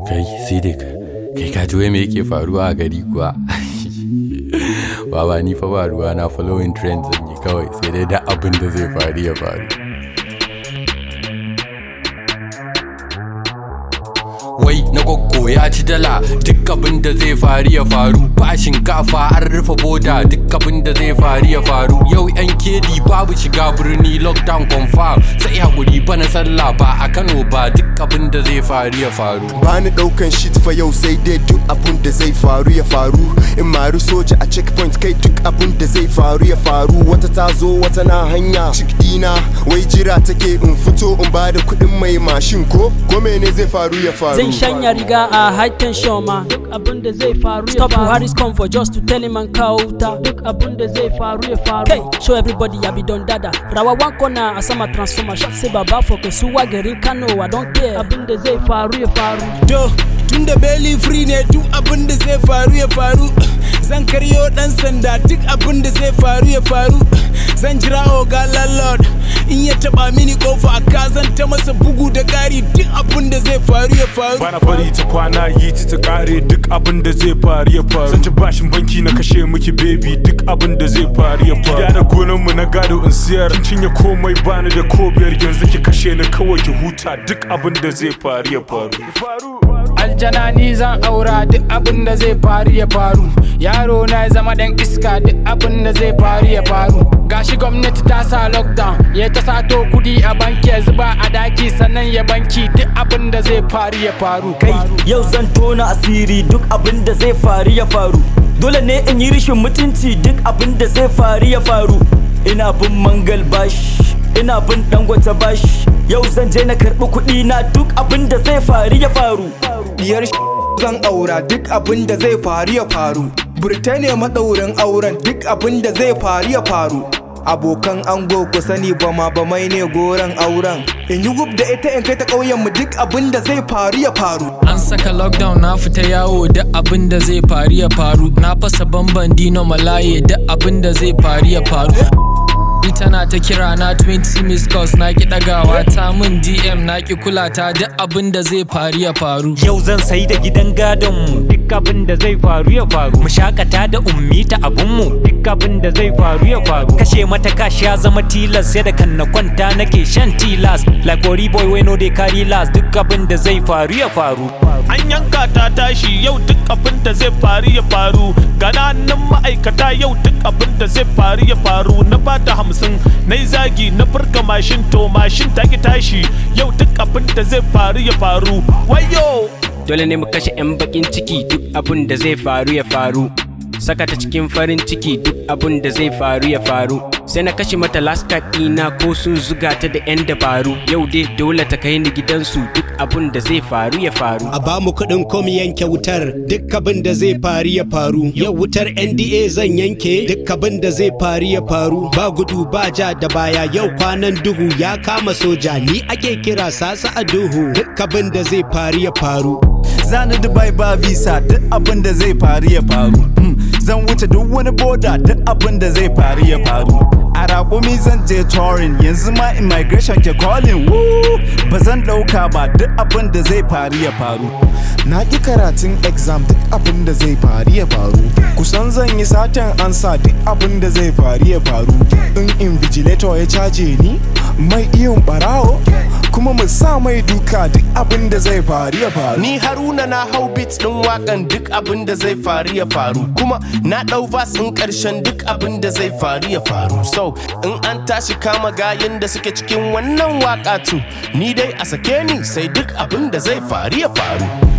kai sidik kai ka ji wai me yake faruwa a gari kuwa baba ni fa ba ruwa na following trend zan yi kawai sai dai da abin da zai faru ya faru wai na gwaggo ya ci dala duk abin da zai faru ya faru ba shinkafa an rufe boda duk abin da zai faru ya faru yau yan kedi babu shiga birni lockdown confirm sai hakuri ba na sallah ba a kano ba duk abin da zai faru ya faru bani daukan shit fa yau sai dai duk abun da zai faru ya faru in maru soja a checkpoint kai duk abun da zai faru ya faru wata ta zo wata na hanya cik dina wai jira take in fito in bada kudin mai mashin ko ko mene zai faru ya faru Zan shanya riga a high tension ma duk abin da zai faru ya faru. Stop Buhari's comfort just to tell him an kawo wuta duk abin da zai faru ya faru. Kai, show everybody ya bi don dada. Rawa one corner a sama transformer shot sai baba for suwa garin Kano I don't care abin da zai faru ya faru. To, tun da belly free ne duk abin da zai faru ya faru. Zan karyo dan sanda duk abin da zai faru ya faru. Zan jira oga landlord in ya taba mini kofa ka zan ta masa bugu da ƙari duk abin da zai faru ya faru. bana bari ta kwana yi ta ta kare duk abin da zai faru ya faru zan ci bashin banki na kashe miki baby duk abin da zai faru ya faru gida da gonan mu na gado in siyar kin cinye komai bani da ko biyar yanzu ki kashe ni kawai ki huta duk abin da zai faru ya faru aljana ni zan aura duk abin da zai faru ya faru yaro na ya zama dan iska duk abin da zai faru ya faru gashi gwamnati ta sa lockdown ya ta sato kudi a banki ya zuba a daki sannan ya banki duk abin da zai faru ya faru kai yau zan tona asiri duk abin da zai faru ya faru dole ne in yi rishin mutunci duk abin da zai faru ya faru ina bin mangal bash ina bin dangwata bash yau zan je na karbi kuɗi na duk abin da zai faru ya faru Diyar zan aura duk abin da zai faru ya faru. Birtaniya maɗaurin auren duk abin da zai faru ya faru. Abokan ango ku sani ba ma ba mai ne goron auren. In yi gub da ita in kai ta ƙauyen mu duk abin da zai faru ya faru. An saka lockdown na fita yawo da abin da zai faru ya faru Na fasa bamban dino malaye da abin da zai faru ya faru Ni tana ta kira na 20 miss calls na ki dagawa ta min DM na ki kula ta da abin da zai faru ya faru Yau zan sai da gidan gadon mu duk abin da zai faru ya faru. Mu shakata da ummi ta abun mu duk abin da zai faru ya faru. Kashe mata kashi ya zama tilas sai da kan na kwanta nake shan tilas. Like Ori boy we no dey carry last duk abin da zai faru ya faru. an yanka ta tashi yau duk abin da zai faru ya faru gananan ma'aikata yau duk abin da zai faru ya faru na bata hamsin na yi zagi na furka mashin to mashin ta ki tashi yau duk abin da zai faru ya faru wayo dole ne mu kashe 'yan bakin ciki duk abin da zai faru ya faru saka ta cikin farin ciki duk abin da zai faru ya faru sai na kashe mata last card ɗina ko sun zuga ta da 'yan dabaru yau dai dole ta kai ni gidansu duk abin da zai faru ya faru a ba mu kuɗin kom yanke wutar duk abin da zai faru ya faru yau wutar nda zan yanke duk abin da zai faru ya faru ba gudu ba ja da baya yau kwanan duhu ya kama soja ni ake kira sasa a duhu duk abin da zai faru ya faru zani dubai ba visa duk abin da zai faru ya faru Hmm, zan wuce duk wani boda duk abin da zai faru ya faru a raƙumi zan je touring yanzu ma immigration ke calling woo ba zan ɗauka ba duk abin da zai faru ya faru na ƙi karatun exam duk abin da zai faru ya faru kusan zan yi satan ansa duk abin da zai faru ya faru in invigilator ya caje ni mai iyon barawo kuma mu sa mai duka duk abin da zai faru ya faru Ni Haruna na hau beat din wakan duk abin da zai faru ya faru kuma na dau vas in karshen duk abin da zai faru ya faru so in an tashi kama gayin da suke cikin wannan waka tu ni dai a sake ni sai duk abin da zai faru ya faru